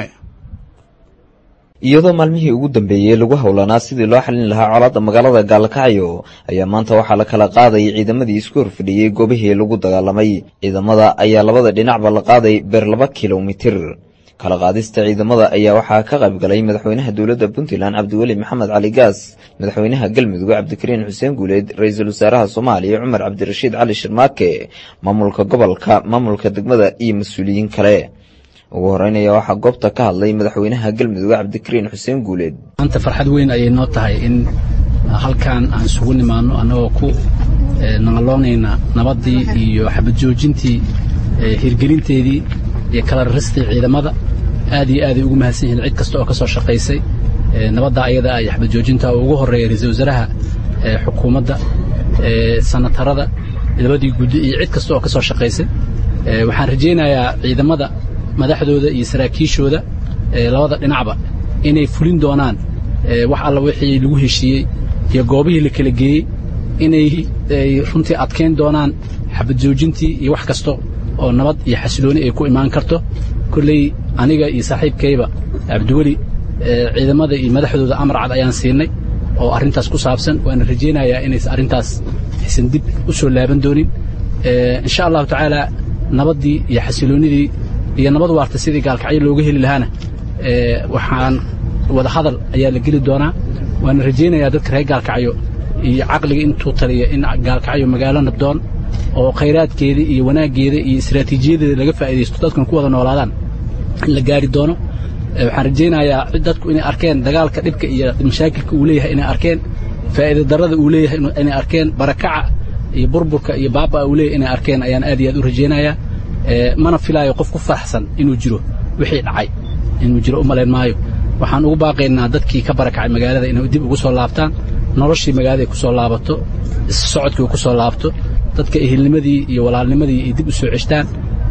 iyadoo maalmihii ugu dambeeyey lagu howlanaa sidii loo xalin lahaa colaadda magaalada gaalkacyo ayaa maanta waxaa la kala qaadayay ciidamadii isku horfadhiyey goobihii lagu dagaalamay ciidamada ayaa labada dhinacba la qaaday beer laba kilomitir kala qaadista ciidamada ayaa waxaa ka qayb galay madaxweynaha dowladda puntland cabdiweli maxamed cali gaas madaxweynaha galmudug cabdikariin xuseen guuleed ra-iisul wasaaraha soomaaliya cumar cabdirashiid cali shirmaake maamulka gobolka maamulka degmada iyo mas-uuliyiin kale ugu horeynaya waxaa goobta ka hadlay madaxweynaha galmudug cabdikariin xuseen guuleed maanta farxad weyn ayay noo tahay in halkan aan isugu nimaano annagoo ku naqaloonayna nabaddii iyo xabad joojintii hirgelinteedii iyo kala raristii ciidamada aad iyo aaday ugu mahadsan yihiin cid kasta oo ka soo shaqaysay nabadda ayada iyo xabad joojinta oo ugu horreeya ra-iisul wasaaraha xukuumadda sanatarada labadii guddi iyo cid kasta oo ka soo shaqaysay waxaan rajaynayaa ciidamada madaxdooda iyo saraakiishooda labada dhinacba inay fulin doonaan wax alla wixii lagu heshiiyey iyo goobihii la kala geeyey inay runtii adkayn doonaan xabad joojintii iyo wax kasta oo nabad iyo xasilooni ay ku imaan karto kolley aniga iyo saaxiibkayba cabdiweli ciidamada iyo madaxdooda amar cad ayaan siinay oo arrintaas ku saabsan waana rajaynayaa inaysan arrintaas aysan dib u soo laaban doonin insha allahu tacaala nabaddii iyo xasiloonnidii iyo nabad waarta sidii gaalkacyo looga heli lahaana waxaan wada hadal ayaa la geli doonaa waana rajaynayaa dadka reer gaalkacyo iyo caqliga intuu taliya in gaalkacyo magaalo nabdoon oo khayraadkeeda iyo wanaaggeeda iyo istaraatiijiyadeeda laga faa'iidaysto dadkuna ku wada noolaadaan in la gaari doono waxaan rajaynayaa dadku inay arkeen dagaalka dhibka iyo mashaakilka uu leeyahay inay arkeen faa'iida darrada uu leeyahay inay arkeen barakaca iyo burburka iyo baabaa uu leeyahay inay arkeen ayaan aad iyo aad u rajaynayaa mana filaayo qof ku faraxsan inuu jiro wixii dhacay inuu jiro u malayn maayo waxaan ugu baaqaynaa dadkii ka barakacay magaalada inay dib ugu soo laabtaan noloshii magaalada ay ku soo laabato socodkii uu ku soo laabto dadka ehilnimadii iyo walaalnimadii ay dib u soo ceshtaan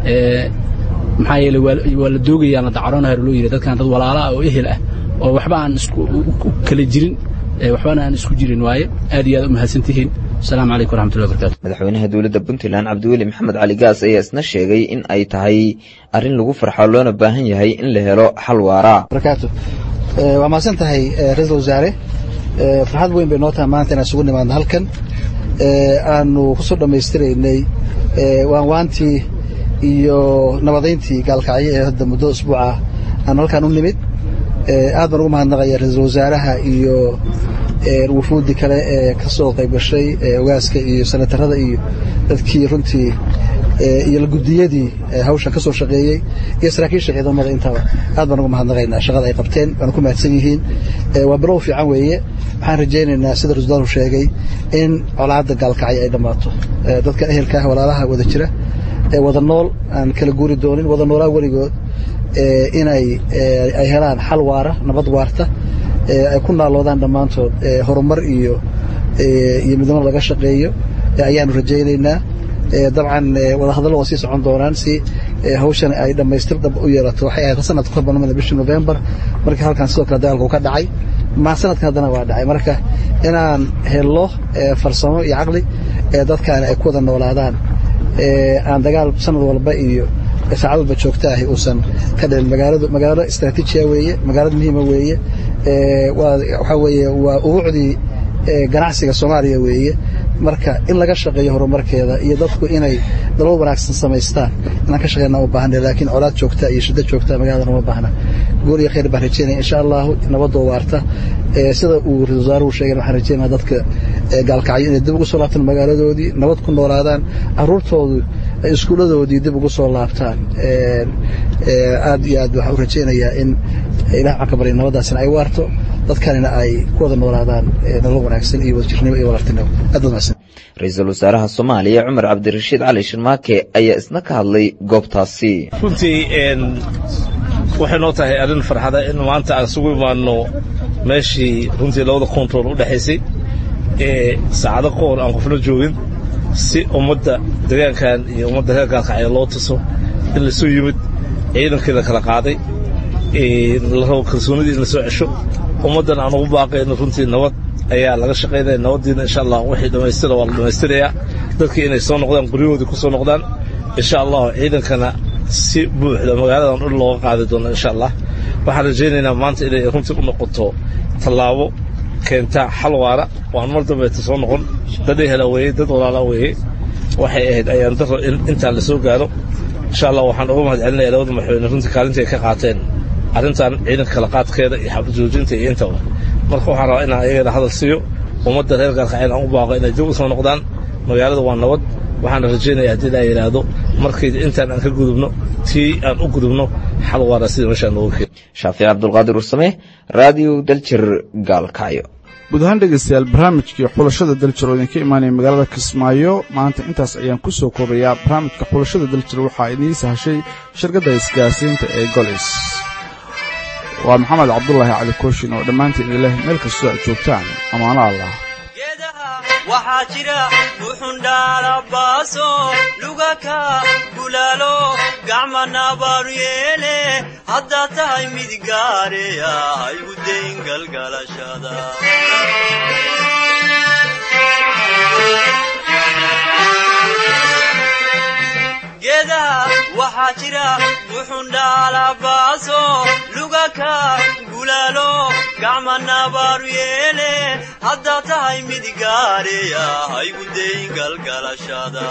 maxaa yeeley waa la doogayaan la dacaroonahar loo yidhi dadkan dad walaala ah oo ehel ah oo waxba aan isku kala jirin waxbana aan isku jirin waaye aad iyo aad u mahadsantihiin asalaamu calaykum waraxmatullahi wabarakatu madaxweynaha dowladda puntland cabdiweli maxamed cali gaas ayaa isna sheegay in ay tahay arrin lagu farxo loona baahan yahay in la helo xal waara barakaatu waa mahadsan tahay ra-iisul wasaare farxad weyn bay noo tahay maanta inaan isugu nimaadno halkan aanu kusoo dhammaystiraynay waanwaantii iyo nabadayntii gaalkacyo ee hadda muddo usbuuca aanu halkaan u nimid aad baan ugu mahadnaqaya ra-iisul wasaaraha iyo wufuuddii kale ee ka soo qayb gashay ogaaska iyo sanatarada iyo dadkii runtii iyo gudiyadii hawsha ka soo shaqeeyey iyo saraakiisha ciidamada intaba aad baan ugu mahadnaqaynaa shaqada ay qabteen waana ku mahadsan yihiin waa bilow fiican weeye waxaan rajaynaynaa sida rasdaaru sheegay in colaadda gaalkacyo ay dhammaato dadka ehelka ah walaalaha wada jira wada nool aan kala guuri doonin wada noolaa weligood inay ay helaan xal waara nabad waarta ay ku naaloodaan dhammaantood horumar iyo iyo midnimo laga shaqeeyo ayaanu rajaynaynaa dabcan wadahadallo waa sii socon doonaan si hawshan ay dhammaystir dhab u yeelato waxay ahayd sanadka ka banamada bishii novembar markii halkan sidoo kale dagaalku ka dhacay ma sanadkan haddana waa dhacay marka inaan hello farsamo iyo caqli dadkaani ay ku wada noolaadaan aan dagaal sanad walba iyo saacad walba joogta ahi uusan ka dhicin magaaladu magaalo istraatiijiya weeye magaalada muhiima weeye waxaa weeye waa ubuucdii ganacsiga soomaaliya weeye marka in laga shaqeeyo horumarkeeda iyo dadku inay dalal wanaagsan samaystaan inaan ka shaqeyna uma baahna laakiin colaad joogta iyo shiddo joogta magaalada uma baahna gool iyo khayr baan rajeynaya insha allahu nabadoo waarta sida uu ra-isul wasaaruhu sheegay waxaan rajeynaya dadka gaalkacyo inay dib ugu soo laabtaan magaaladoodii nabad ku noolaadaan caruurtoodu ay iskuuladoodii dib ugu soo laabtaan aad iyo aad waxaan u rajeynayaa in ilaah waxaan ka barya nabadaasina ay waarto dadkanina ay ku wada noolaadaan nolol wanaagsan iyo wadajirnimo iyo walaaltinimo aad baad mahadsan ra-iisul wasaaraha soomaaliya cumar cabdirashiid cali shirmaake ayaa isna ka hadlay goobtaasi runtii waxay noo tahay arrin farxada in maanta aan isugu imaanno meeshii runtii labada kontool u dhexaysay ee saacado ka hor aan qofna joogin si ummadda deegaankan iyo ummadda reer gaalkacyo loo tuso in lasoo yimid ciidankii la kala qaaday la rabo kalsoonidii in la soo cesho ummaddan aan ugu baaqayno runtii nabad ayaa laga shaqaynaya nabaddiina insha allah wixii dhammaystira waa la dhammaystirayaa dadkii inay soo noqdaan guryahoodii ku soo noqdaan insha allahu ciidankana si buuxda magaaladan dhul looga qaadi doono insha allah waxaan rajaynaynaa maanta inay runtii u noqoto tallaabo keenta xal waara waan mar dambeeta soo noqon dad ehela weeye dad walaala weeye waxay ahayd ayaan daro in intaan la soo gaaro insha allah waxaan uga mahad celinaya labada madaxweyne runtii kaalinta ay ka qaateen arrintan ciidanka kala qaadkeeda iyo xabad joojinta iyo intaba marka waxaan rabaa inaan ayagana hadal siiyo ummadda reer gaalkaceel aan u baaqo inay dib u soo noqdaan magaalada waa nabad waxaana rajaynaya haddii laa yidhaahdo markii intaan aan ka gudubno tii aan u gudubno xal waara sida meeshaan nooga keen shaafici cabdulqaadir ursame raadiyo daljir gaalkacyo guud ahaan dhegaystayaal barnaamijkii xulashada daljir oo idinka imaanaya magaalada kismaayo maanta intaas ayaan ku soo koobayaa barnaamijka xulashada daljir waxaa idiin sahashay shirkadda isgaarsiinta ee golis waa maxamed cabdulaahi cali kooshin oo dhammaantiin ileh meel kastoo aad joogtaan ammaano allah waxaa jira buxundhaalabaaso lugaka gulaalo gacmana baanu yeele haddaad tahay mid gaareya haygu dayn galgalashada geedaha waxaa jira buxundhaalabaaso lugaka gulaalo gacmana baanu yeele haddaad tahay mid gaareya haygu dayn galgalashada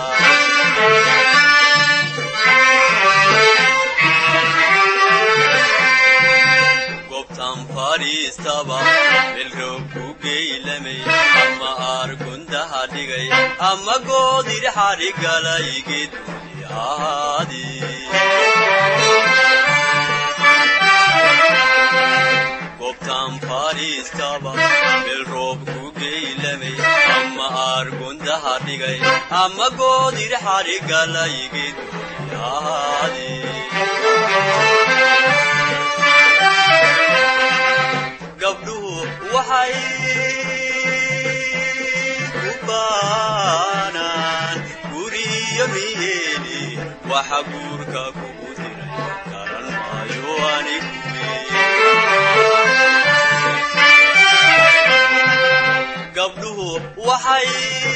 gobtan fadhiistaba melroob ku geylamay ama aargundaha dhigay ama goodir xadhigalay geeduni ahaadi gobtan fadhiistaba melroob ku geylamay ama aargundaha dhigay ama goodir xadhigalay geeduni ahaadi gabdhuhu waxay ku baanaan guriyo miyeeli waxa guurka kugu diray garan maayo anigu gabdhuhu waxay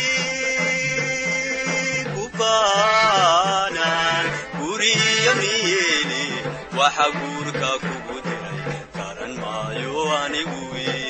ku baanaan guriyo miyeeli waxa guurka kugu diray garan maayo anigu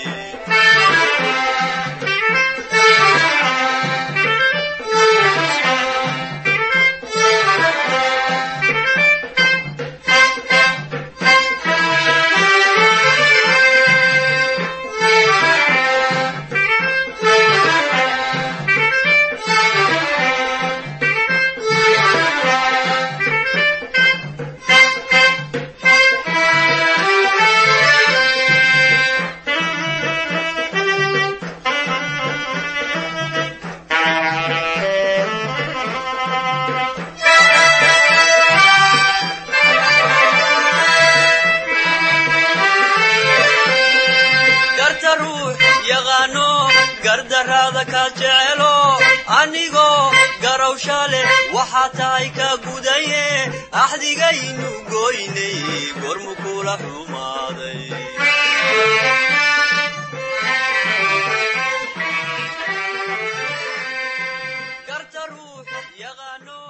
garta ruux yaqaano gardaraada ka jecelo anigoo garowsha leh waxaa tahay ka gudaye axdigaynu goynay gormu kula xumaaday garta ruux yaqaano